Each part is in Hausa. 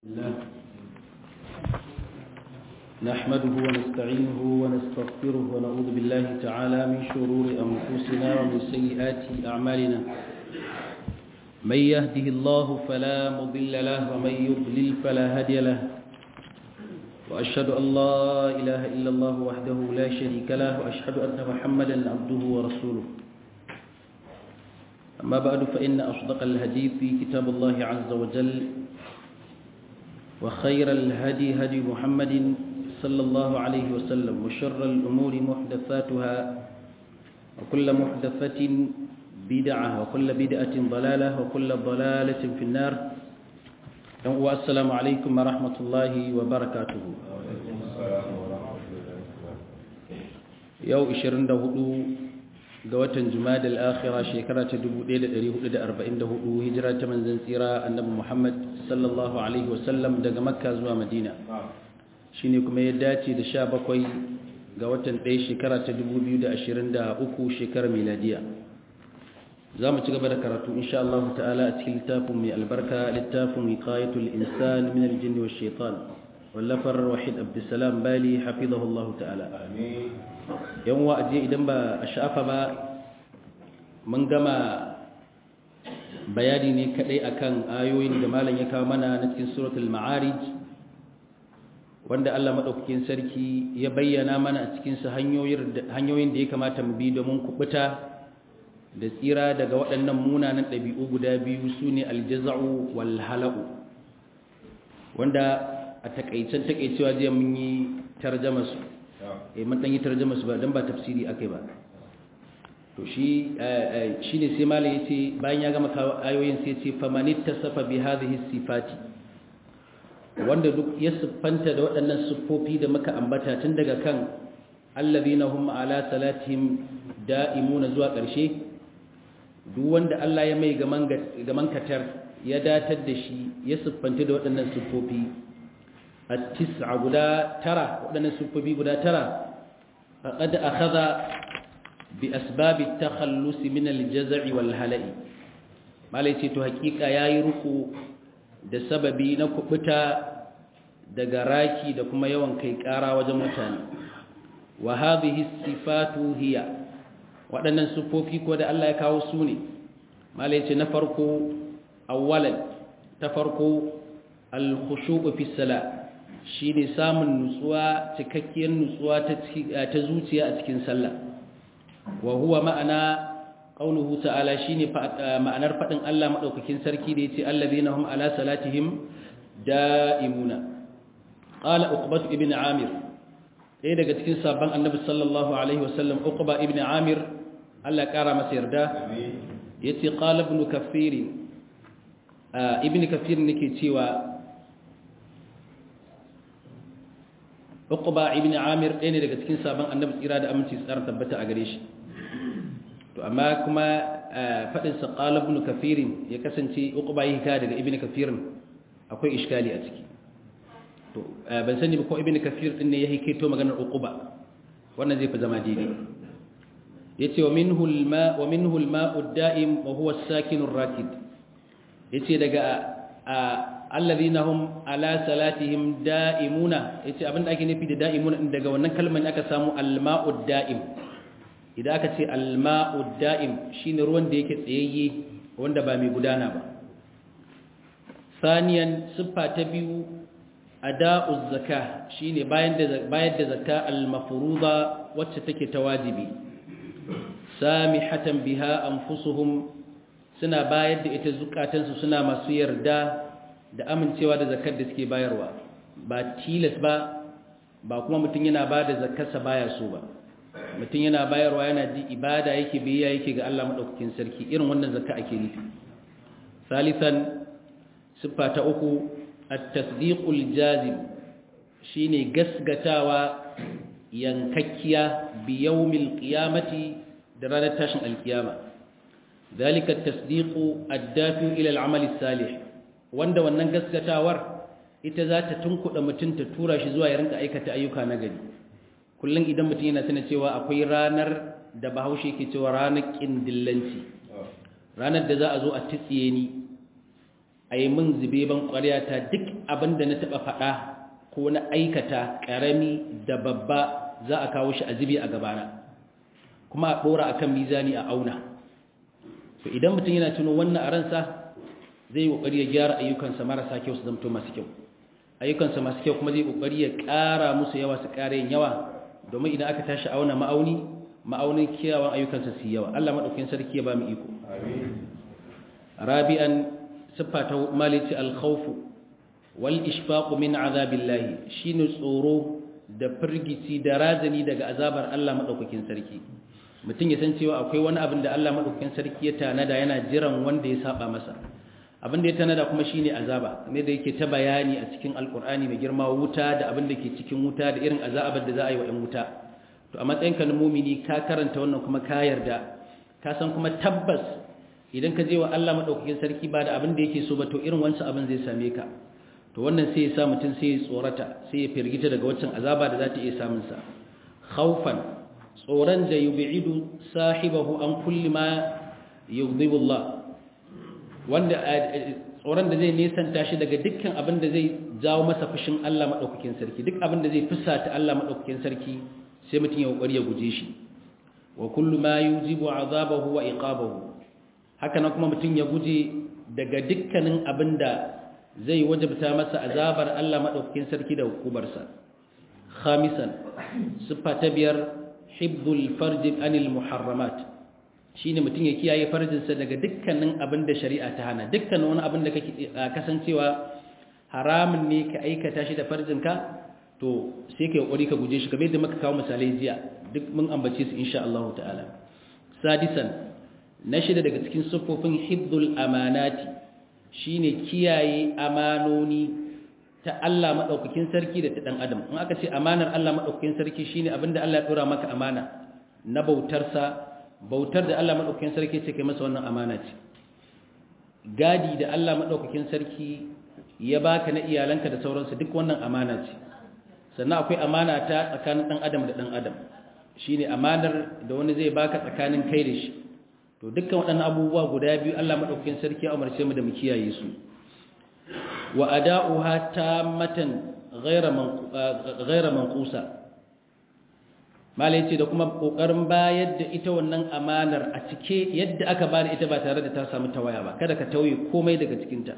الله نحمده ونستعينه ونستغفره ونعوذ بالله تعالى من شرور أنفسنا ومن سيئات أعمالنا من يهده الله فلا مضل له ومن يضلل فلا هادي له وأشهد أن لا إله إلا الله وحده لا شريك له وأشهد أن محمدا عبده ورسوله أما بعد فإن أصدق الهدي في كتاب الله عز وجل وخير الهدي هدي محمد صلى الله عليه وسلم وشر الأمور محدثاتها وكل محدثة بدعة وكل بدعة ضلالة وكل ضلالة في النار والسلام عليكم ورحمة الله وبركاته يو إشرين دهدو ga watan Jumada al-Akhira shekara ta 1444 hijira ta manzon tsira Annabi Muhammad sallallahu alaihi wasallam daga Makka zuwa Madina shine kuma ya dace da 17 ga watan 1 shekara ta 2023 shekarar miladiya zamu ci gaba da karatu insha Allah ta'ala a cikin littafin mai albarka littafin wiqayatul insan min al-jinni wash-shaytan wallafar wahid abdussalam bali hafizahullahu ta'ala amin yan wa'aje idan ba a sha'afa ba mun gama bayani ne kadai akan ayoyin da malam ya kawo mana na cikin suratul ma'arij wanda Allah madaukakin sarki ya bayyana mana a cikin su hanyoyin da ya kamata mu bi domin kubuta da tsira daga waɗannan munanan ɗabi'u guda biyu sune aljaza'u wal hala'u wanda a takaicen takeicewa zai mun yi tarjama su eh mun dan yi tarjuma su ba dan ba tafsiri akai ba to shi shine sai malai yace bayan ya gama kawo ayoyin sai yace famanit tasafa bi hadhihi sifati wanda duk ya siffanta da waɗannan siffofi da muka ambata tun daga kan allazina hum ala salatihim da'imuna zuwa ƙarshe duk wanda Allah ya mai gaman katar ya datar da shi ya siffanta da waɗannan siffofi التسعة غدا ترى ودنا سببي غدا ترى فقد أخذ بأسباب التخلص من الجزع والهلع ما ليس تو حقيقة yayi ruku da sababi na kubuta daga raki da kuma yawan kai kara wajen mutane wa hadhihi sifatu hiya waɗannan sufofi ko da Allah ya kawo su ne malai ce na farko awwalan ta farko al-khushu' fi salat shi ne samun nutsuwa cikakkiyar nutsuwa ta zuciya a cikin sallah wa huwa ma'ana qauluhu ta'ala shine ma'anar fadin Allah madaukakin sarki da yace allazina hum ala salatihim da'imuna qala uqbah ibn amir ɗaya daga cikin sabon annabi sallallahu alaihi wasallam uqba ibn amir Allah kara masa yarda yace qala ibn kathir ibn kathir nake cewa Uqba ibn Amir ɗaya ne daga cikin sabon annabi tsira da aminci tsara tabbata a gare shi to amma kuma faɗin sa qala ibn Kathir ya kasance Uqba yi ka daga ibn Kathir akwai iskali a ciki to ban sani ba ko ibn Kathir din ne ya hiketo maganar Uqba wannan zai fi zama daidai yace wa minhu al-ma wa minhu al-ma'u ad-da'im wa huwa as-sakin ar-rakid yace daga alladhina hum ala salatihim da'imuna yace abinda ake nufi da da'imuna daga wannan kalmar ne aka samu alma'ud da'im idan aka ce alma'ud da'im shine ruwan da yake tsayayye wanda ba mai gudana ba saniyan siffa ta biyu ada'uz zakah shine bayan da bayar da zakka al-mafruḍa wacce take ta wajibi samihatan biha anfusuhum suna bayar da ita zukatansu suna masu yarda da amincewa da zakar da suke bayarwa ba tilas ba ba kuma mutum yana ba da zakarsa baya so ba mutum yana bayarwa yana ji ibada yake biya yake ga Allah madaukakin sarki irin wannan zakka ake nufi salisan siffa ta uku at-tasdiqul jazim shine gasgatawa yankakkiya bi yawmil qiyamati da ranar tashin alkiyama ذلك التصديق الدافع إلى العمل الصالح wanda wannan gaskatawar ita za ta tunkuɗa mutum ta tura shi zuwa ya rinka aikata ayyuka na gari kullum idan mutum yana tana cewa akwai ranar da bahaushe ke cewa ranar ƙindillanci ranar da za a zo a titsiye ni a a yi min zube ban ƙwaryata duk abin da na taɓa faɗa ko na aikata ƙarami da babba za a kawo shi a zube a gabana kuma a ɗora akan mizani a auna to idan mutum yana tuno wannan a ransa zai yi ƙoƙari ya gyara ayyukansa marasa kyau su zamto masu kyau ayyukansa masu kyau kuma zai ƙoƙari ya ƙara musu yawa su ƙara yin yawa domin idan aka tashi auna ma'auni ma'aunin kiyawan ayyukansa su yawa Allah maɗaukin sarki ya ba mu iko rabi'an siffa ta malici alkhawfu wal ishfaqu min azabillahi shine tsoro da firgici da razani daga azabar Allah maɗaukakin sarki mutum ya san cewa akwai wani abin da Allah maɗaukakin sarki ya tanada yana jiran wanda ya saba masa abin da ya tanada kuma shine azaba kamar da yake ta bayani a cikin alkur'ani mai girma wuta da abin da ke cikin wuta da irin azabar da za a yi wa 'yan wuta to a matsayinka na mumini ka karanta wannan kuma ka yarda ka san kuma tabbas idan ka je wa Allah madaukakin sarki ba da abin da yake so ba to irin wancan abin zai same ka to wannan sai ya sa mutum sai ya tsorata sai ya firgita daga waccan azaba da za ta iya samun sa khawfan tsoron da yub'idu sahibahu an kulli ma yughdibu Allah wanda tsoron da zai nesanta shi daga dukkan abin da zai jawo masa fushin Allah madaukakin sarki duk abin da zai fusata Allah madaukakin sarki sai mutum ya kokari ya guje shi wa kullu ma yujibu azabahu wa iqabahu haka nan kuma mutum ya guje daga dukkanin abinda zai wajabta masa azabar Allah madaukakin sarki da hukubarsa khamisan siffa ta biyar hibdul farj anil muharramat shine mutum ya kiyaye farjinsa daga dukkanin abinda shari'a ta hana dukkanin wani abin da kake kasancewa haramun ne ka aikata shi da farjinka to sai ka yi ka guje shi kamar yadda muka kawo misalai jiya duk mun ambace su insha Allah ta'ala sadisan na shida daga cikin siffofin hibdul amanati shine kiyaye amanoni ta Allah madaukakin sarki da ta dan adam in aka ce amanar Allah madaukakin sarki shine abinda Allah ya dora maka amana na bautar sa bautar da Allah madaukakin sarki ce kai masa wannan amana ce gadi da Allah madaukakin sarki ya baka na iyalanka da sauransu duk wannan amana ce sannan akwai amana ta tsakanin ɗan adam da ɗan adam shi ne amanar da wani zai baka tsakanin kai da shi to dukkan waɗannan abubuwa guda biyu allah maɗaukakin sarki a umarce mu da mu kiyaye su wa ada'uha tammatan ghaira manqusa malai ce da kuma kokarin bayar da ita wannan amanar a cike yadda aka bada ita ba tare da ta samu tawaya ba kada ka tauye komai daga cikinta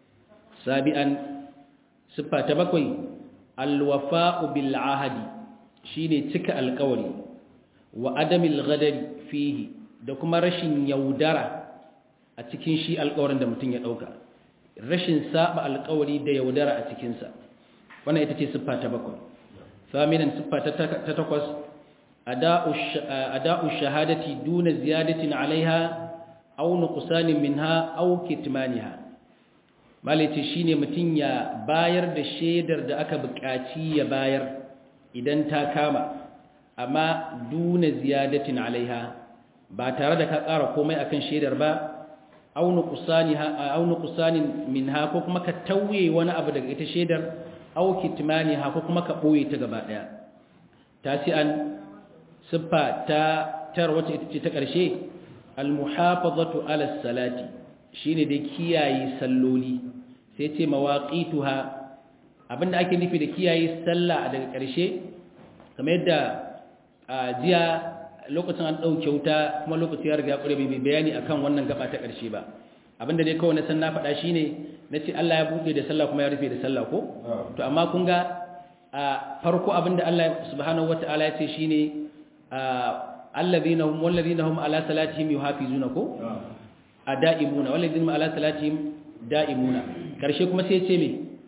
sabi'an siffa ta bakwai alwafa'u bil ahadi shine cika alƙawari wa adamil ghadari fihi da kuma rashin yaudara a cikin shi alƙawarin da mutum ya dauka rashin saba alƙawari da yaudara a cikin sa wannan ita ce siffa ta bakwai thaminan siffa ta takwas ada'u ada'u shahadati duna ziyadatin alaiha aw nuqsanin minha aw kitmaniha malice shine mutum ya bayar da shaidar da aka buƙaci ya bayar idan ta kama amma duna ziyadatin alaiha ba tare da ka ƙara komai akan shaidar ba aw nuqsaniha aw nuqsanin minha ko kuma ka tauye wani abu daga ita shaidar aw kitmaniha ko kuma ka boye ta gaba daya tasi'an siffa ta tar wacce ita ce ta ƙarshe al-muhafazatu ala salati shine da kiyaye salloli sai ce mawaqituha abinda ake nufi da kiyaye sallah daga ƙarshe kamar yadda jiya lokacin an dauke wuta kuma lokacin ya riga ya kure bai bayani akan wannan gaba ta ƙarshe ba abinda dai kawai na san na faɗa shine nace Allah ya bude da sallah kuma ya rufe da sallah ko to amma kun ga farko abinda Allah subhanahu wataala ya ce shine alladhina hum walladhina hum ala salatihim yuhafizuna ko ada'imuna walladhina ala salatihim da'imuna karshe kuma sai ce me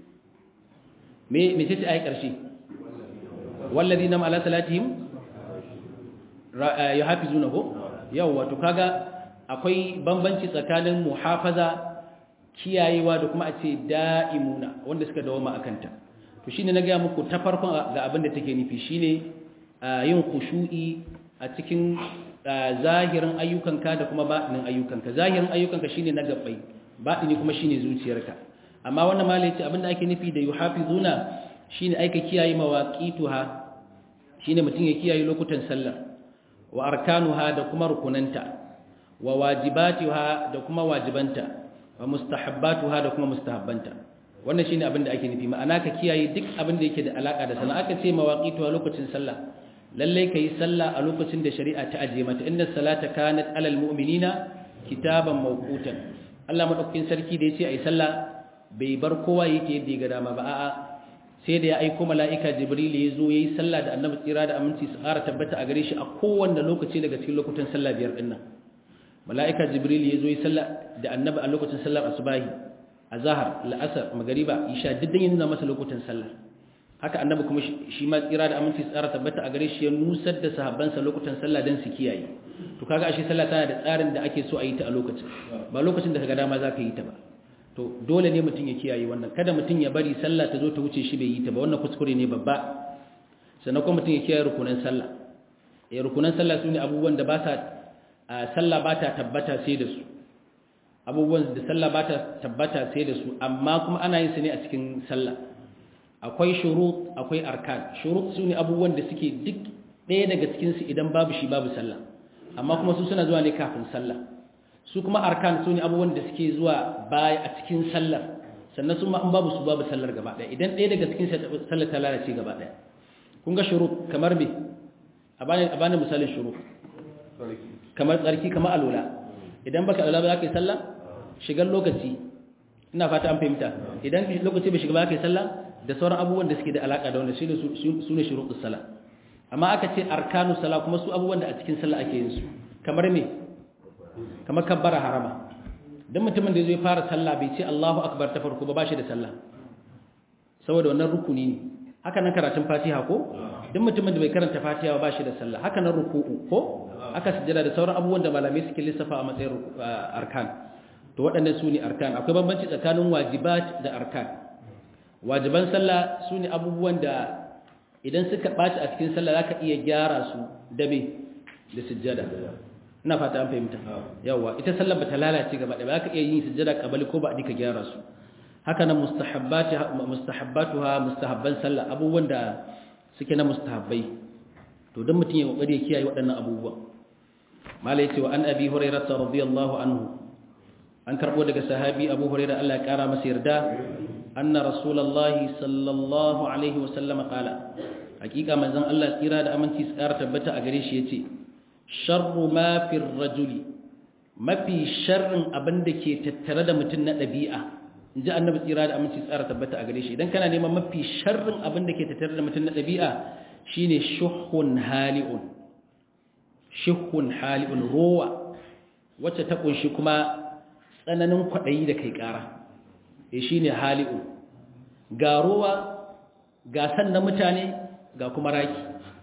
me me sai ai karshe walladhina ala salatihim yuhafizuna ko yawa to kaga akwai bambanci tsakanin muhafaza kiyayewa da kuma a ce da'imuna wanda suka dawoma akanta to shine na ga muku ta farkon ga abin da take nufi shine yin khushu'i a cikin zahirin ayyukanka da kuma batinin ayyukanka zahirin ayyukanka shine na gabbai batini kuma shine zuciyarka amma wannan malai ce abinda ake nufi da yuhafizuna shine aika kiyaye mawaqituha shine mutum ya kiyaye lokutan sallah wa arkanuha da kuma rukunanta wa wajibatiha da kuma wajibanta wa mustahabbatuha da kuma mustahabbanta wannan shine abin da ake nufi ma'ana ka kiyaye duk abin da yake da alaka da sallah aka ce mawaqitu a lokacin sallah lalle kai sallah a lokacin da shari'a ta aje mata inna salata kanat alal mu'minina kitaban mawqutan Allah madaukakin sarki da yace ai sallah bai bar kowa yake yadda ya ga dama ba a'a sai da ya aiko mala'ika jibril ya zo yayi sallah da annabi tsira da aminci su ƙara tabbata a gare shi a kowanne lokaci daga cikin lokutan sallah biyar din nan mala'ika jibril ya zo yayi sallah da annabi a lokacin sallar asubahi azhar la'asar magariba isha diddan yin nuna masa lokutan sallah haka annabi kuma shi ma tsira da aminci su ƙara tabbata a gare shi ya nusar da sahabbansa lokutan sallah dan su kiyaye to kaga ashe sallah tana da tsarin da ake so a yi ta a lokacin ba lokacin da kaga dama zaka yi ta ba to dole ne mutum ya kiyaye wannan kada mutum ya bari sallah ta zo ta wuce shi bai yi ta ba wannan kuskure ne babba sannan kuma mutum ya kiyaye rukunan sallah eh rukunan sallah sune abubuwan da ba sa sallah ba ta tabbata sai da su abubuwan da sallah ba ta tabbata sai da su amma kuma ana yin su ne a cikin sallah akwai shurut akwai arkan shurut sune abubuwan da suke duk ɗaya daga cikin su idan babu shi babu sallah amma kuma su suna zuwa ne kafin sallah su kuma arkan su ne abubuwan da suke zuwa baya a cikin sallar sannan su ma an babu su babu sallar gaba ɗaya idan ɗaya daga cikin sallar ta lalace gaba ɗaya kun ga shuru kamar me a bani misalin shuru kamar tsarki kamar alola idan baka alola ba za ka yi sallah shigar lokaci ina fata an fahimta idan lokaci bai shiga ba za ka yi sallah da sauran abubuwan da suke da alaƙa da wanda su ne shuru sallah amma aka ce arkanu sallah kuma su abubuwan da a cikin sallah ake yin su kamar me kamar kabbara harama don mutumin da zai fara sallah bai ce Allahu akbar ta farko ba ba shi da sallah saboda wannan rukuni ne haka nan karatun fatiha ko don mutumin da bai karanta fatiha ba shi da sallah haka nan ruku'u ko aka sujjada da sauran abubuwan da malamai suke lissafa a matsayin arkan to waɗannan su ne arkan akwai bambanci tsakanin wajibat da arkan wajiban sallah su ne abubuwan da idan suka ɓaci a cikin sallah za ka iya gyara su da me da sujjada ina fata an fahimta yawa ita sallar bata lalace gaba ɗaya ba ka iya yin sujjada kabali ko ba a dika gyara su haka nan mustahabbatuha mustahabban sallah abubuwan da suke na mustahabbai to don mutum ya kokari ya kiyaye waɗannan abubuwa mala yace wa an abi hurairah radiyallahu anhu an karbo daga sahabi abu hurairah Allah ya kara masa yarda anna rasulullahi sallallahu alaihi wa sallam qala hakika manzon Allah tsira da aminci tsara tabbata a gare shi yace sharru ma fi rajuli mafi sharrin abin da ke tattare da mutum na ɗabi'a in ji annabi tsira da aminci tsara tabbata a gare shi idan kana neman mafi sharrin abin da ke tattare da mutum na ɗabi'a shine shuhun hali'un shuhun hali'un rowa wacce ta kunshi kuma tsananin kwaɗayi da kai ƙara e shine hali'un ga rowa ga san na mutane ga kuma raki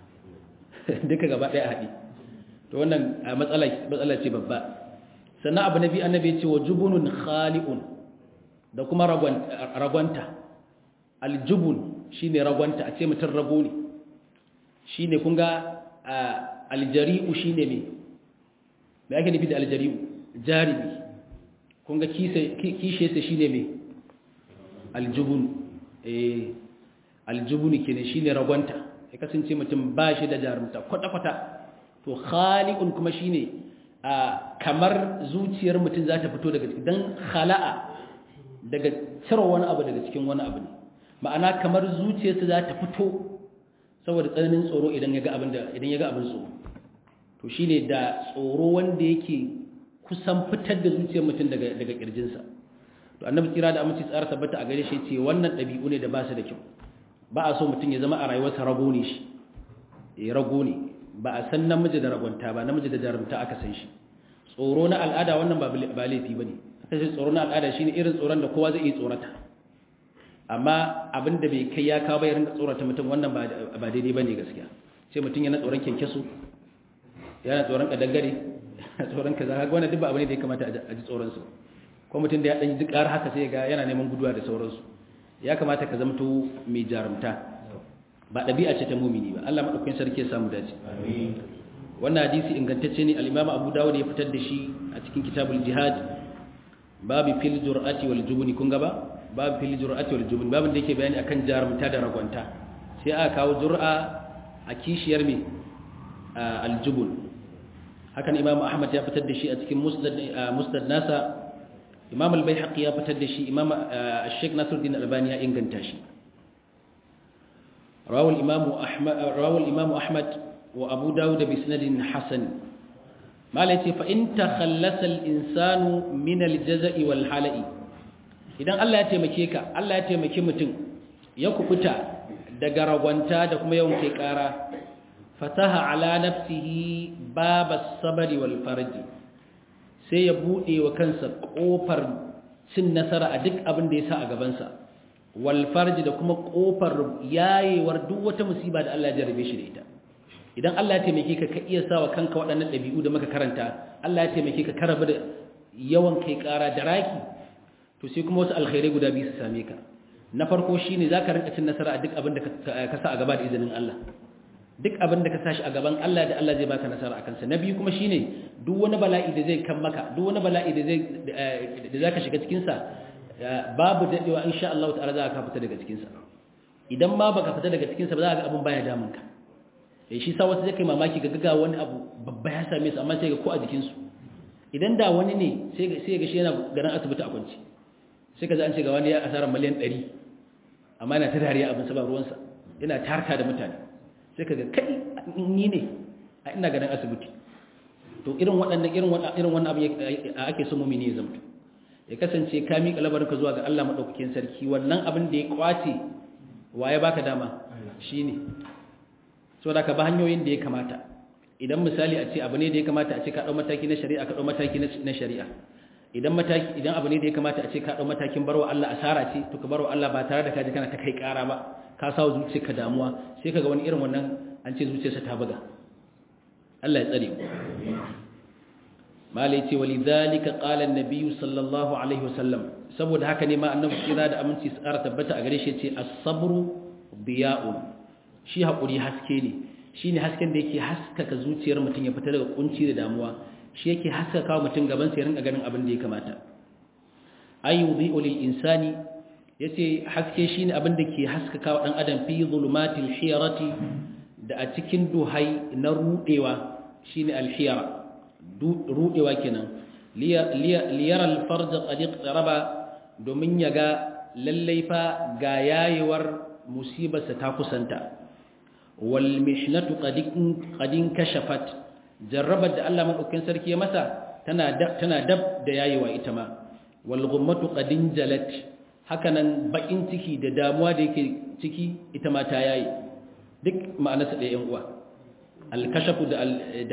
duka gaba ɗaya haɗi to wannan matsala ce babba sannan abu na biyu annabi ce wa jubunun khali'un da kuma ragwanta aljubun shine ragwanta a ce mutum rago ne shine kun ga aljari'u shine me me ake nufi da aljari'u jaribi kun ga kishe sa shine me aljubun eh aljubun kenan shine ragwanta ya kasance mutum ba shi da jarumta kwata-kwata to khali'un kuma shine kamar zuciyar mutum za ta fito daga dan khala'a daga cire wani abu daga cikin wani abu ne ma'ana kamar zuciyarsa za ta fito saboda tsananin tsoro idan ya ga abin da idan ya ga abin tsoro to shine da tsoro wanda yake kusan fitar da zuciyar mutum daga daga kirjinsa to annabi tsira da aminci tsara tabbata a gare shi ce wannan dabi'u ne da ba su da kyau ba a so mutum ya zama a rayuwarsa rago ne shi eh rago ne ba a san namiji da ragonta ba namiji da jarumta aka san shi tsoro na al'ada wannan ba laifi ba ne aka ce tsoro na al'ada shi ne irin tsoron da kowa zai iya tsorata amma abin da bai kai ya kawo bai rinka tsorata mutum wannan ba daidai ba ne gaskiya sai mutum yana tsoron kyankyasu yana tsoron kadangare tsoron kaza haka wannan duk ba abu ne da ya kamata a ji tsoronsu ko mutum da ya ɗan ji ƙar haka sai ga yana neman guduwa da sauransu ya kamata ka zamto mai jarumta ba ɗabi'a ce ta mumini ba Allah maɗaukakin sarki ya samu dace wannan hadisi ingantacce ne al-Imam Abu Dawud ya fitar da shi a cikin kitabul jihad babu fil jur'ati wal jubni kun gaba babu fil jur'ati wal jubni babin da yake bayani akan jarumta da ragwanta sai aka kawo jur'a a kishiyar me al-jubun hakan Imam Ahmad ya fitar da shi a cikin musnad musnad nasa imam al-baihaqi ya fitar da shi imam al-sheikh nasiruddin albani ya inganta shi rawal imam ahmad rawal imam ahmad wa abu dawud bi sanadin hasan malai ce fa in takhallasa al-insanu min al-jaza'i wal hala'i idan Allah ya taimake ka Allah ya taimake mutum ya kubuta daga ragwanta da kuma yawan kai kara fataha ala nafsihi babas sabri wal farji sai ya bude wa kansa kofar cin nasara a duk abin da ya sa a gabansa wal farji da kuma kofar yayewar duk wata musiba da Allah ya jarabe shi da ita idan Allah ya taimake ka ka iya sawa kanka waɗannan ɗabi'u da muka karanta Allah ya taimake ka karabu da yawan kai ƙara da raki to sai kuma wasu alkhairai guda biyu su same ka na farko shine zaka rinka cin nasara a duk abin da ka sa a gaba da izinin Allah duk abin da ka sashi a gaban Allah da Allah zai baka nasara akan sa na biyu kuma shine duk wani bala'i da zai kan maka duk wani bala'i da zai da zaka shiga cikin sa babu dadewa insha Allah ta'ala za ka fita daga cikin sa idan ma baka fita daga cikin sa ba za ka ga abin baya damun ka eh shi sa wasu zai kai mamaki ga gaga wani abu babba ya same su amma sai ga ko a jikin su idan da wani ne sai ga sai ga shi yana garin asibiti a kwanci sai ka ji an ce ga wani ya asarar miliyan 100 amma yana ta dariya abin sa ba ruwansa yana tarka da mutane sai ka ga kai ni ne a ina ganin asibiti to irin waɗannan irin irin wannan abu ake so mumini ya zamto ya kasance ka miƙa labarin ka zuwa ga Allah madaukakin sarki wannan abin da ya kwace waye baka dama shine saboda ka ba hanyoyin da ya kamata idan misali a ce abu ne da ya kamata a ce ka dau mataki na shari'a ka dau mataki na shari'a idan mataki idan abu ne da ya kamata a ce ka dau matakin barwa Allah asara ce to ka barwa Allah ba tare da ka ji kana ta kai ƙara ba ka sawo zuciyarka damuwa sai kaga wani irin wannan an ce zuciyarsa ta buga Allah ya tsare mu malai ce walidhalika qala an-nabiy sallallahu alaihi wasallam saboda haka ne ma annabi kira da aminci su ƙara tabbata a gare shi ce as-sabru diya'un shi hakuri haske ne shine hasken da yake haskaka zuciyar mutum ya fita daga kunci da damuwa shi yake haskaka mutum gaban sa ya rinka ganin abin da ya kamata ayyudhi'u lil insani yace haske shine abin da ke haskaka wa dan adam fi zulumatil hiyarati da a cikin duhai na rudewa shine alhiyara rudewa kenan liyara alfarj qad iqtaraba domin yaga lallai fa ga yayewar musibarsa ta kusanta wal mihnatu qad qad kashafat jarrabat da Allah madaukakin sarki ya masa tana tana dab da yayewa ita ma wal ghummatu qad jalat hakanan bakin ciki da damuwa da yake ciki ita ma ta yayi duk ma'anarsa da yan uwa alkashafu da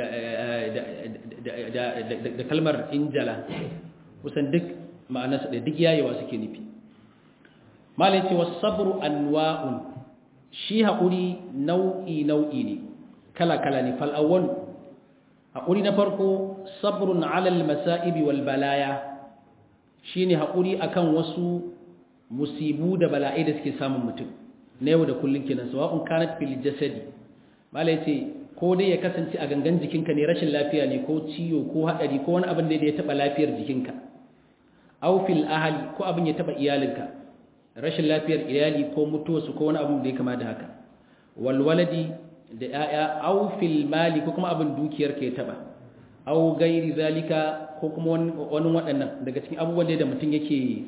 da kalmar injala kusan duk ma'anarsa da duk yayewa suke nufi malai ce wasabru anwa'un shi haƙuri nau'i nau'i ne kala kala ne fal awwal haƙuri na farko sabrun alal masa'ibi wal balaya shine haƙuri akan wasu musibu da bala'i da suke samun mutum na yau da kullum kenan sawa'un kanat fil jasadi malai ce ko dai ya kasance a gangan jikinka ne rashin lafiya ne ko ciwo ko hadari ko wani abin da ya taba lafiyar jikinka aw fil ahli ko abin ya taba iyalinka rashin lafiyar iyali ko mutuwarsu ko wani abin da ya kama da haka wal waladi da yaya aw fil mali ko kuma abin dukiyarka ya taba aw gairi zalika ko kuma wani waɗannan daga cikin abubuwan da mutum yake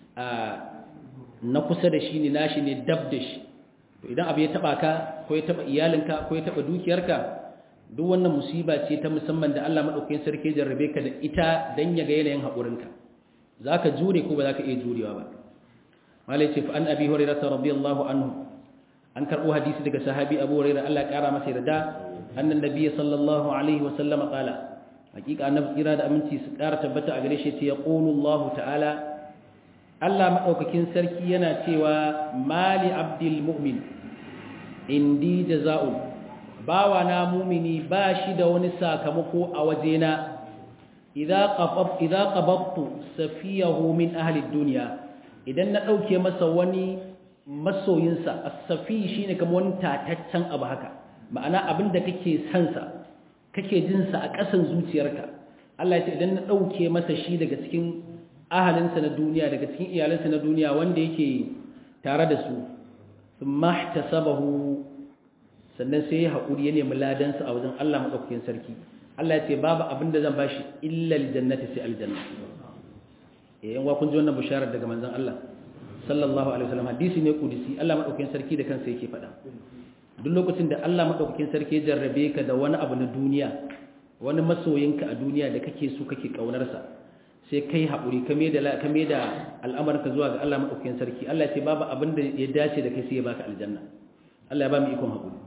na kusa da shi ne nashi ne dab da shi to idan abu ya taba ka ko ya taba iyalinka ko ya taba dukiyarka duk wannan musiba ce ta musamman da Allah madaukakin sarki jarrabe ka da ita dan ya ga yanayin haƙurinka zaka jure ko ba zaka iya jurewa ba malai ce fa an abi hurairah radiyallahu anhu an karbo hadisi daga sahabi abu hurairah Allah ya kara masa yarda annan nabiyyi sallallahu alaihi wa sallam qala hakika annabi kira da aminci su kara tabbata a gare shi ce yaqulu Allah ta'ala Allah maɗaukakin sarki yana cewa mali abdul mu'min indi jaza'un bawa na mumini ba shi da wani sakamako a wajena idza qabab idza qababtu safiyahu min ahli dunya idan na dauke masa wani masoyinsa as-safi shine kamar wani tataccen abu haka ma'ana abinda kake son sa kake jin sa a ƙasan zuciyarka Allah ya ce idan na dauke masa shi daga cikin ahalinsa na duniya daga cikin iyalansa na duniya wanda yake tare da su sun mahtasabahu sannan sai ya haƙuri ya nemi ladansa a wajen Allah maɗaukakin sarki Allah ya ce babu abin da zan bashi illa aljannati sai aljanna eh yan wa kun ji wannan bisharar daga manzon Allah sallallahu alaihi wasallam hadisi ne kudisi Allah madaukakin sarki da kansa yake faɗa duk lokacin da Allah madaukakin sarki ya jarrabe ka da wani abu na duniya wani masoyinka a duniya da kake so kake kaunarsa sai kai haƙuri ka mai da ka mai da al'amarka zuwa ga Allah madaukakin sarki Allah ya ce babu abin da ya dace da kai sai ya baka aljanna Allah ya ba mu ikon haƙuri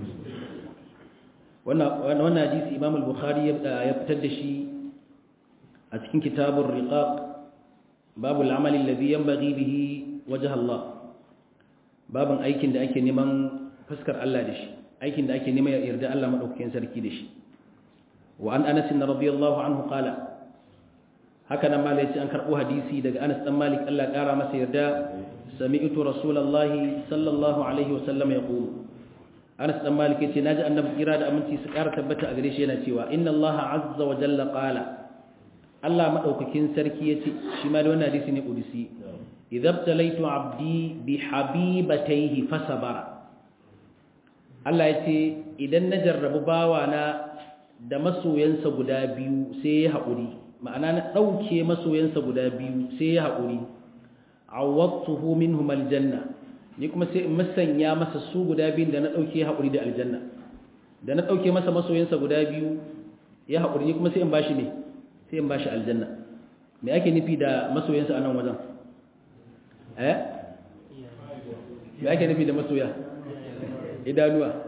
wannan wannan hadisi Imam al-Bukhari ya fitar da shi a cikin kitabur riqaq babu al-amal alladhi yanbaghi bihi wajh Allah babin aikin da ake neman fuskar Allah da shi aikin da ake neman yarda Allah madaukakin sarki da shi wa an Anas radiyallahu anhu qala haka nan malai an karbo hadisi daga Anas dan Malik Allah kara masa yarda sami'tu rasulullahi sallallahu alaihi wasallam yaqulu Anas dan Malik yace naji annabi kira da aminci su kara tabbata a gare shi yana cewa inna Allah azza wa jalla qala Allah madaukakin sarki yace shi ma da wannan hadisi ne qudsi idza btalaitu abdi bi habibatayhi fasabara Allah yace idan na jarrabu bawana da masoyansa guda biyu sai ya haƙuri ma'ana na ɗauke masoyansa guda biyu sai ya haƙuri awwattuhu minhum aljanna ni kuma sai in masanya masa su guda biyun da na ɗauke haƙuri da aljanna da na ɗauke masa masoyansa guda biyu ya haƙuri ni kuma sai in bashi ne sai in bashi aljanna me ake nufi da masoyansa a nan wajen eh me ake nufi da masoya idanuwa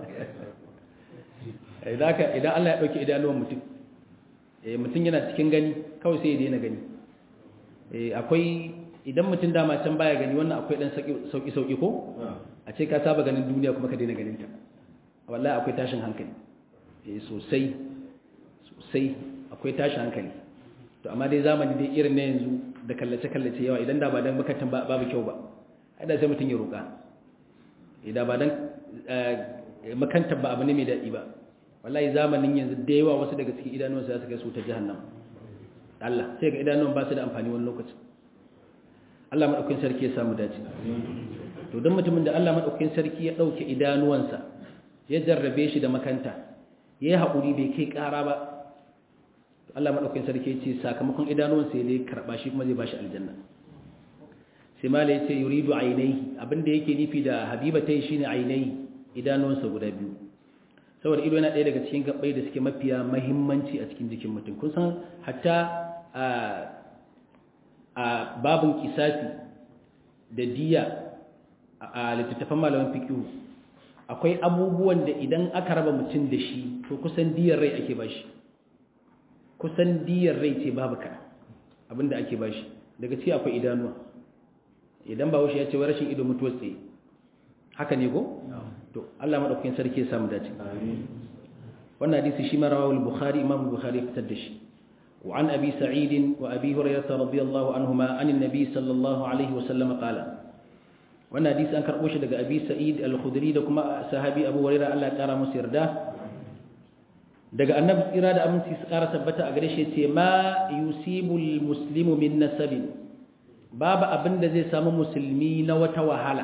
idan Allah ya ɗauki idanuwan mutum mutum yana cikin gani kawai sai ya daina gani akwai idan mutum dama can baya gani wannan akwai ɗan sauƙi-sauƙi ko a ce ka saba ganin duniya kuma ka daina ganinta wallahi akwai tashin hankali sosai sosai akwai tashin hankali to amma dai zamani dai irin na yanzu da kallace-kallace yawa idan da ba don makatan babu kyau ba haɗa sai mutum ya roƙa idan ba don makantar ba abu ne mai daɗi ba wallahi zamanin yanzu da yawa wasu daga cikin idanuwan su kai su ta jahannama Allah sai ga idanuwan ba su da amfani wani lokaci Allah madaukakin sarki ya samu dace to don mutumin da Allah madaukakin sarki ya dauke idanuwansa ya jarrabe shi da makanta yayi hakuri bai kai ƙara ba to Allah madaukakin sarki ya ce sakamakon idanuwansa ya dai karba shi kuma zai bashi aljanna sai mala ya ce yuridu ainai abinda yake nufi da habibatai shine ainai idanuwansa guda biyu saboda ido yana ɗaya daga cikin gabbai da suke mafiya mahimmanci a cikin jikin mutum kun san hatta a babin kisasi da diya a littattafan malaman fikihu akwai abubuwan da idan aka raba mutum da shi to kusan diyar rai ake bashi kusan diyar rai ce babu kana abinda ake bashi daga ciki akwai idanuwa idan ba wuce ya ce wa rashin ido mutuwar tsaye haka ne ko? to Allah madaukakin sarki ya samu dace wannan hadisi shi ma rawahu al-bukhari imam al-bukhari fitar da shi wa an abi sa'id wa abi hurairah radiyallahu anhuma an an-nabi sallallahu alaihi wa sallam qala wannan hadisi an karbo shi daga abi sa'id al-khudri da kuma sahabi abu hurairah Allah ya kara musu yarda daga annabi tsira da aminci su kara tabbata a gare shi ce ma yusibul muslimu min nasabin babu abin da zai samu musulmi na wata wahala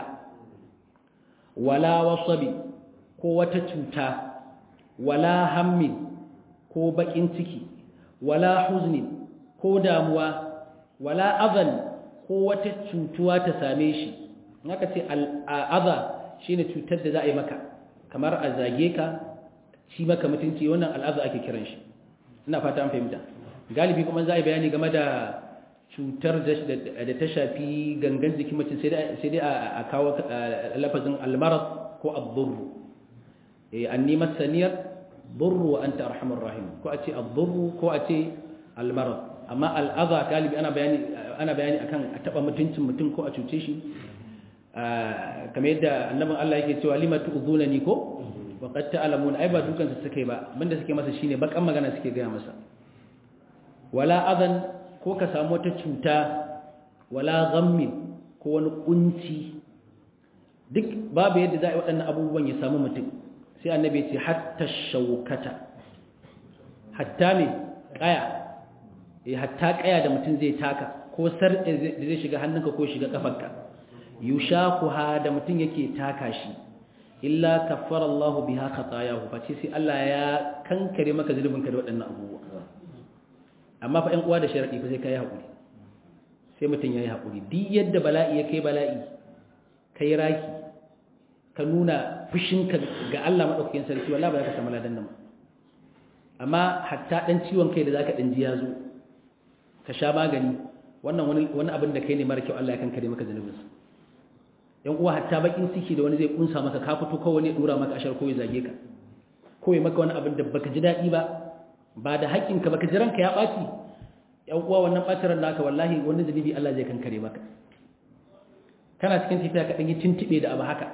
wala wasabi ko wata cuta wala hammin ko bakin ciki wala huzni ko damuwa wala azan ko wata cutuwa ta same shi haka ce al'aza shine cutar da za a yi maka kamar a zage ka shi maka mutunci wannan al'aza ake kiran shi ina fata an fahimta galibi kuma za a yi bayani game da cutar da ta shafi gangan jikin mutum sai dai a kawo lafazin almarar ko abdurru an nimar saniyar burru wa an ta arhamar rahim ko a ce abdurru ko a ce almarar amma al'aza galibi ana bayani akan a taba mutuncin mutum ko a cuce shi kamar yadda annabin Allah yake cewa lima tu'zuna ni ko wa qad ta'lamun ai ba dukan su suke ba abinda suke masa shine bakan magana suke gaya masa wala adan ko ka samu wata cuta wala ghammin ko wani kunci duk babu yadda za a yi waɗannan abubuwan ya samu mutum sai annabi ce hatta shaukata hatta me kaya eh hatta kaya da mutum zai taka ko sarƙe da zai shiga hannunka ko shiga kafarka yushakuha da mutum yake taka shi illa kaffara Allahu biha khatayahu fa sai Allah ya kankare maka zulubinka da waɗannan abubuwa amma fa ɗan uwa da sharaɗi fa sai ka yi haƙuri sai mutum ya yi haƙuri duk yadda bala'i ya kai bala'i ka yi raki ka nuna fushinka ga Allah maɗaukakin sarki wallah ba za ka samu ladan nan amma hatta ɗan ciwon kai da za ka ɗan ji ya zo ka sha magani wannan wani abin da kai ne mara kyau Allah ya kankare maka zanubinsa yan uwa hatta bakin ciki da wani zai kunsa maka ka fito kawai ne dura maka ashar ko ya zage ka ko ya maka wani abin da baka ji daɗi ba ba da haƙƙinka baka ji ranka ya ɓaci yan uwa wannan ɓacin ran naka wallahi wani zunubi Allah zai kankare maka kana cikin tafiya ka ɗan yi tuntuɓe da abu haka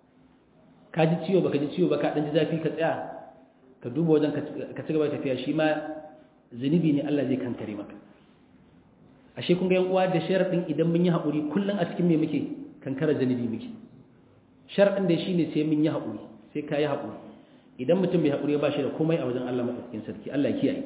ka ji ciwo baka ji ciwo ba ka ɗan ji zafi ka tsaya ka duba wajen ka ci gaba da tafiya shi ma zunubi ne Allah zai kankare maka ashe kun ga yan uwa da sharadin idan mun yi haƙuri kullun a cikin me muke kankara zunubi muke sharadin da shine sai mun yi haƙuri sai ka yi haƙuri idan mutum bai haƙuri ba shi da komai a wajen Allah madaukakin sarki Allah ya kiyaye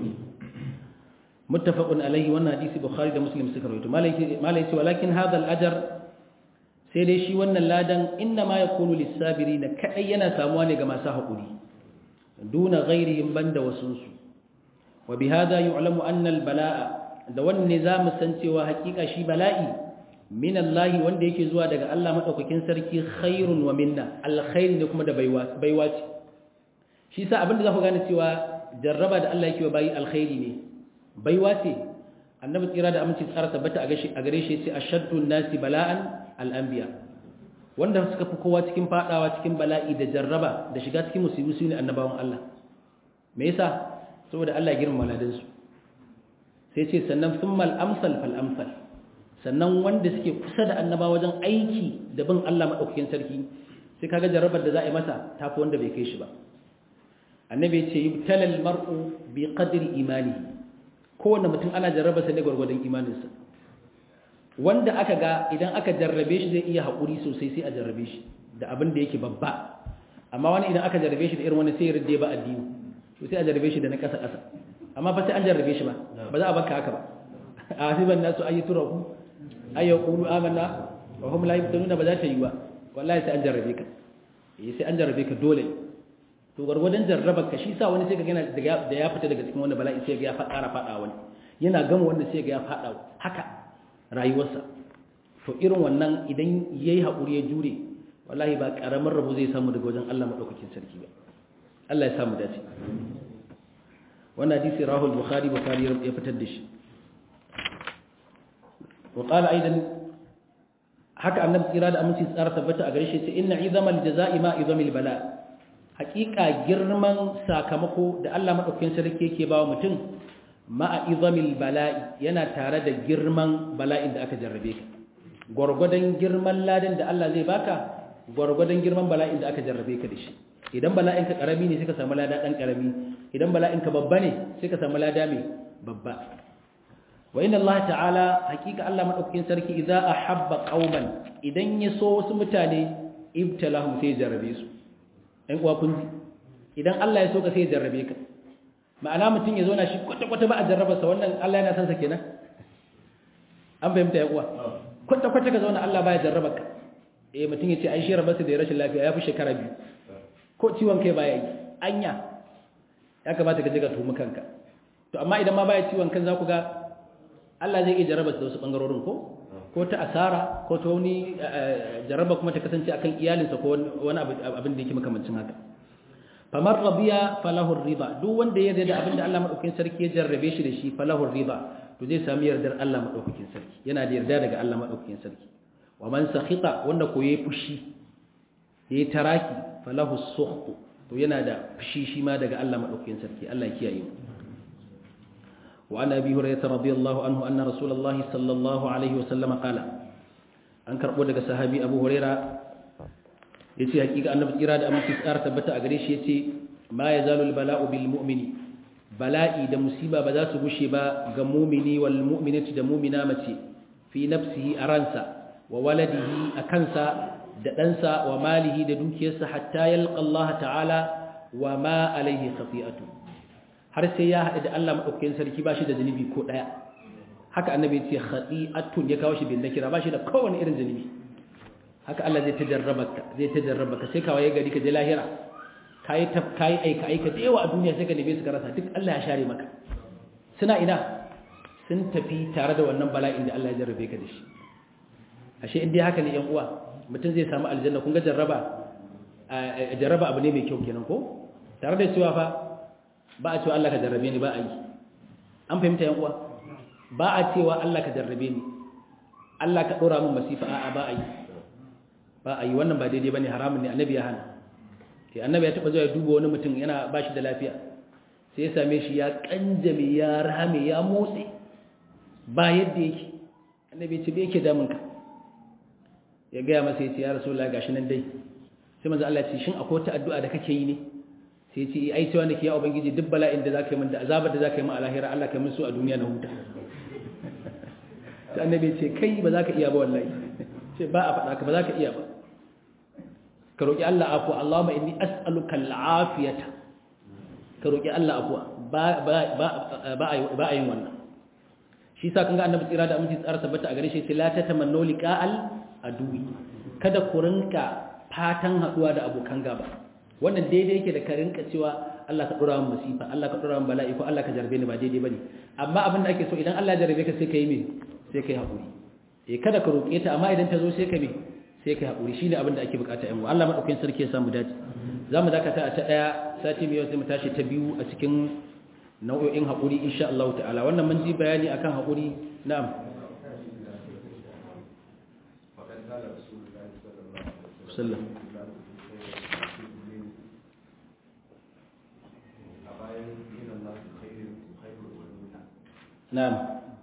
muttafaqun alaihi wannan hadisi bukhari da muslim suka rawaito malai ce walakin hadha al-ajr sai dai shi wannan ladan inna ma yakunu lis-sabirin kadai yana samuwa ne ga masu haƙuri duna ghairihim banda wasunsu wa bihadha yu'lamu anna al-bala'a da wanne za mu san cewa hakika shi bala'i min Allah wanda yake zuwa daga Allah madaukakin sarki khairun wa minna alkhairi ne kuma da baiwa baiwa ce shi sa abinda za ku gane cewa jarraba da Allah yake wa bayi alkhairi ne baiwa ce annabi tsira da aminci tsara tabbata a gare shi ce ashaddu nasi bala'an al-anbiya wanda suka fi kowa cikin fadawa cikin bala'i da jarraba da shiga cikin musibu su ne annabawan Allah me yasa saboda Allah ya girmama ladansu sai ce sannan sun mal'amsal fal'amsal sannan wanda suke kusa da annaba wajen aiki da bin Allah maɗaukakin sarki sai kaga jarabar da za a yi masa tafi wanda bai kai shi ba annabi ce yi talal mar'u bi qadri imani kowane mutum ana jarraba sa ne gwargwadon imaninsa wanda aka ga idan aka jarrabe shi zai iya haƙuri sosai sai a jarrabe shi da abin da yake babba amma wani idan aka jarrabe shi da irin wani sai ya rinde ba addini to sai a jarrabe shi da na ƙasa ƙasa amma fa sai an jarrabe shi ba ba za a baka haka ba a hasiban nasu ayi turaku ay yaqulu amanna wa hum la yaftanuna ba za ta yi ba wallahi sai an jarrabe ka eh sai an jarrabe ka dole to gargwadan jarrabar ka shi sa wani sai ka gana da ya fita daga cikin wannan bala'i sai ga ya fara fada wani yana gama wanda sai ga ya fada haka rayuwarsa to irin wannan idan yayi hakuri ya jure wallahi ba karamin rabo zai samu daga wajen Allah madaukakin sarki ba Allah ya samu dace wannan hadisi rahul bukhari bukhari ya fitar da shi wa qala aidan haka annabi tsira da aminci tsara tabbata a gare shi ce inna izamal jazaa'i ma izamil bala haqiqa girman sakamako da Allah madaukakin sarki yake bawa mutum ma izamil bala'i yana tare da girman bala'in da aka jarrabe ka gurgudan girman ladan da Allah zai baka gurgudan girman bala'in da aka jarrabe ka da shi idan bala'in ka karami ne sai ka samu lada dan karami idan bala'in ka babba ne sai ka samu lada mai babba wa inna Allah ta'ala hakika Allah madaukakin sarki idza ahabba qauman idan ya so wasu mutane ibtalahum sai jarrabe su ɗan uwa kun ji idan Allah ya so ka sai jarrabe ka ma'ana mutum ya zo na shi kwata kwata ba a jarraba sa wannan Allah yana san sa kenan an fahimta ya uwa kwata kwata ka zauna Allah baya jarraba ka eh mutum ya ce ai shi rabarsa da rashin lafiya ya fi shekara biyu ko ciwon kai baya yi anya ya kamata ka je ka tumi kanka to amma idan ma baya ciwon kan za ku ga Allah zai iya jarraba da wasu bangarorin ko ko ta asara ko ta wani jarraba kuma ta kasance akan iyalinsa ko wani abin da yake makamancin haka famar rabiya falahu riba duk wanda ya da abin da Allah madaukakin sarki ya jarrabe shi da shi falahu riba to zai sami yardar Allah madaukakin sarki yana da yarda daga Allah madaukakin sarki wa man sakhita wanda ko yayi fushi yayi taraki falahu sukhtu to yana da fushi shi ma daga Allah madaukakin sarki Allah ya kiyaye mu وعن أبي هريرة رضي الله عنه أن رسول الله صلى الله عليه وسلم قال أنكر بودك صحابي أبو هريرة يتي حقيقة أن إرادة أمن تسأر تبت أغريش يتي ما يزال البلاء بالمؤمن بلائي دا مصيبة بدا سبشبا غمومني والمؤمنة دا مؤمنة متي في نفسه أرانسا وولده أكنسا دنسا وماله دا دوكيسا حتى يلقى الله تعالى وما عليه خطيئته har sai ya haɗu da Allah maɗaukakin sarki ba shi da zunubi ko ɗaya haka annabi ya ce khati'atun ya kawo shi bin nakira ba shi da kowane irin zunubi haka Allah zai tajarraba ka zai tajarraba ka sai kawai gari ka je lahira kai ta kai aika aika da yawa a duniya sai ka neme su ka rasa duk Allah ya share maka suna ina sun tafi tare da wannan bala'in da Allah ya jarrabe ka da shi ashe in dai haka ne yan uwa mutum zai samu aljanna kun ga jarraba jarraba abu ne mai kyau kenan ko tare da cewa fa ba a cewa Allah ka jarrabe ni ba a yi an fahimta yan uwa ba a cewa Allah ka jarrabe ni Allah ka dora min masifa a'a ba a yi ba a yi wannan ba daidai bane haramun ne annabi ya hana sai annabi ya taba zuwa ya duba wani mutum yana ba shi da lafiya sai ya same shi ya kanjame ya rame ya motsi ba yadda yake annabi ya ce me yake damun ka ya gaya masa ya ce ya rasulullah gashi nan dai sai manzo Allah ya ce shin akwai wata addu'a da kake yi ne sai ce ai cewa nake ya ubangiji duk bala'in da zaka yi min da azabar da zaka yi min a lahira Allah ka min su a duniya na huta sai annabi ce kai ba za ka iya ba wallahi ce ba a faɗa ka ba za ka iya ba ka roƙi Allah afuwa Allahumma inni as'aluka al'afiyata ka roƙi Allah afuwa ba ba ba ba a yin wannan shi sa kan ga annabi tsira da aminci tsara tabbata a gare shi ce la tatamannu liqa'al aduwi kada ku rinka fatan haduwa da abokan gaba wannan daidai yake da ka rinka cewa Allah ka dora min masifa Allah ka dora min bala'i ko Allah ka jarbe ni ba daidai bane amma abin da ake so idan Allah ya jarbe ka sai kai me sai kai hakuri eh kada ka roƙe ta amma idan ta zo sai ka me sai kai hakuri shine abin da ake bukata yan Allah madaukakin sarki ya samu dace zamu dakata a ta daya sati mai sai mu tashi ta biyu a cikin nau'o'in hakuri insha Allah ta'ala wannan mun ji bayani akan hakuri na'am sallam na'am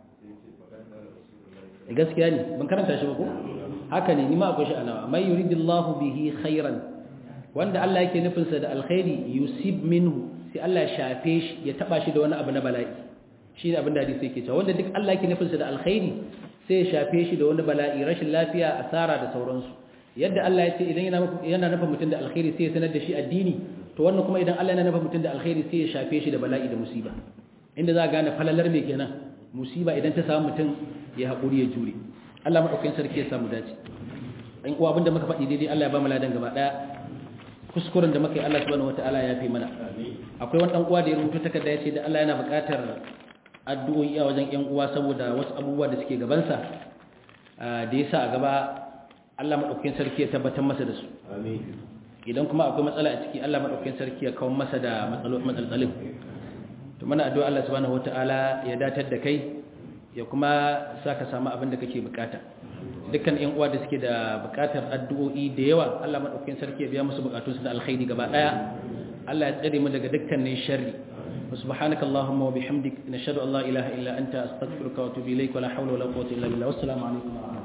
gaskiya ne ban karanta shi ba ko haka ne ni ma akwai shi a nawa mai yuridillahu bihi khairan wanda Allah yake nufin sa da alkhairi yusib minhu sai Allah ya shafe shi ya taba shi da wani abu na bala'i shine abin da hadisi yake cewa wanda duk Allah yake nufin sa da alkhairi sai ya shafe shi da wani bala'i rashin lafiya asara da sauransu yadda Allah ya ce idan yana yana nufin mutum da alkhairi sai ya sanar da shi addini to wannan kuma idan Allah yana nufin mutum da alkhairi sai ya shafe shi da bala'i da musiba inda za a gane falalar me kenan musiba idan ta samu mutum ya haƙuri ya jure Allah maɗaukakin sarki ya samu dace in kuwa abinda muka faɗi daidai Allah ya ba mu ladan gaba ɗaya kuskuren da muka yi Allah subhanahu wataala ya fi mana akwai wani ɗan uwa da ya rubuta takarda ya ce da Allah yana buƙatar addu'o'i a wajen ƴan uwa saboda wasu abubuwa da suke gabansa da ya sa a gaba Allah maɗaukakin sarki ya tabbatar masa da su idan kuma akwai matsala a ciki Allah maɗaukakin sarki ya kawo masa da matsalolin to mana addu'a Allah subhanahu wataala ya datar da kai ya kuma sa ka samu abin da kake bukata dukkan ƴan uwa da suke da bukatar addu'o'i da yawa Allah madaukakin sarki ya biya musu bukatunsu da alkhairi gaba daya Allah ya tsare mu daga dukkanin sharri subhanaka allahumma wa bihamdik nashhadu an la ilaha illa anta astaghfiruka wa atubu ilaik wa la hawla wa la quwwata illa billah wassalamu alaikum